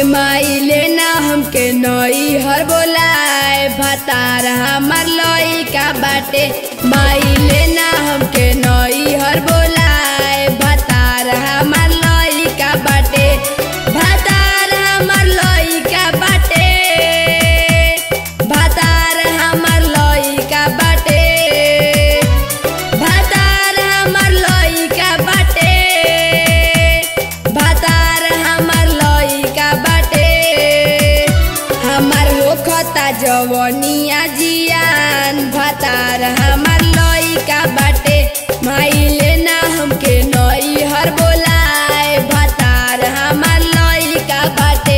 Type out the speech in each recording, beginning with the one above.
माइले ना हमके नई हर बोलाए भतार हमार लई का बाटे माइले ना हमके नई हर बोलाए भतार हमार लई का बाटे भतार हमार लई का बाटे भतार हमार लई का बाटे भतार हमार लई का बाटे भतार हमार लई का बाटे हमार होखता जवनिया जियान भतार हमार लई का बाटे माइले ना हमके नई हर बोलाए भतार हमार लई का बाटे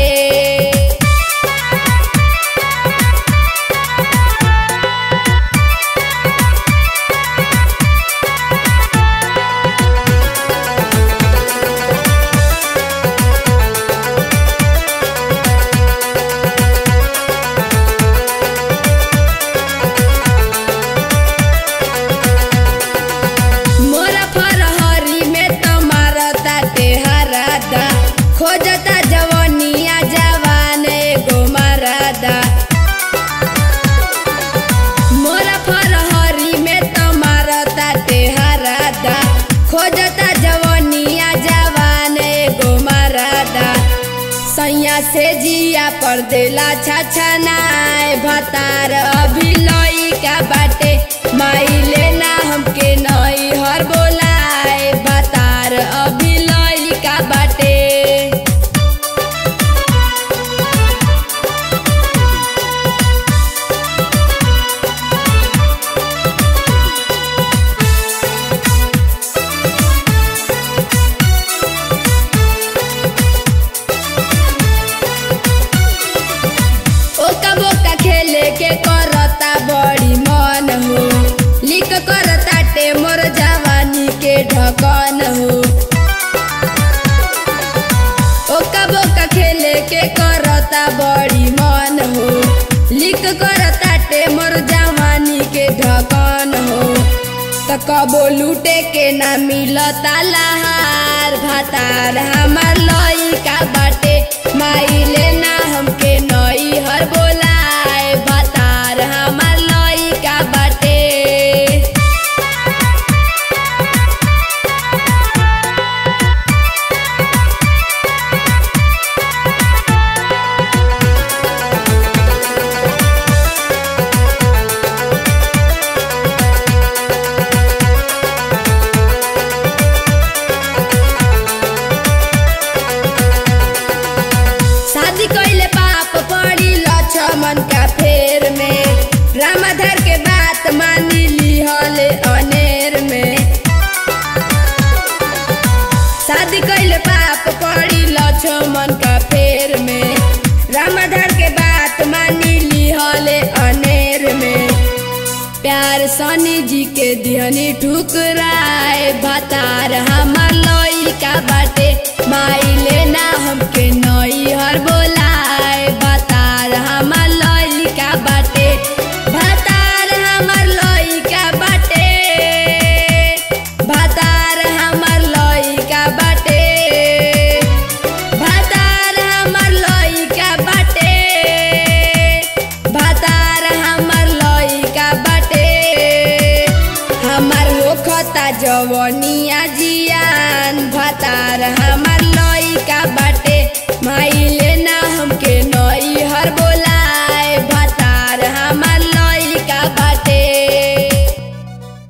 मोरा फरहरी में तुम्हारा ताटे हरादा खोजता जवनिया जवान एगो मरादा मोरा फरहरी में तुम्हारा ताटे हरादा खोजता जवनिया जवान एगो मरादा सैया से जिया पर देला छछनाए भतार अभी लई का बाटे माइले ना हमके नई हर बोलाए भतार अभी लई का बाटे ओका बोका खेले के करता बड़ी मन हो लिक करता टे मोर जवानी के ढकन हो ओका बोका खेले के करता बड़ी मन हो लिक करता टे मोर जवानी के ढकन हो त कबो लूटे के ना मिलता लहार भातार हमार लई का बाटे माइले ना हमके नई हर बोलाए भातार हमार लई का बाटे शादी कइले पाप पड़ी लक्ष्मण का फेर में रामाधर के बात मानी लिहले अनेर में शादी कइले पाप पड़ी लक्ष्मण का फेर में रामाधर के बात मानी लिहले अनेर में प्यार सनी जी के दिहनी ठुकराए भतार हमार लई का बाटे माइले ना हमके नई हर बोलाए भतार हमार लई का बाटे भतार हमार लई का बाटे भतार हमार लई का बाटे भतार हमार लई का बाटे भतार हमार लई का बाटे हमार होखता जवनिया जियान भतार हमार लई का बाटे माइले ना हम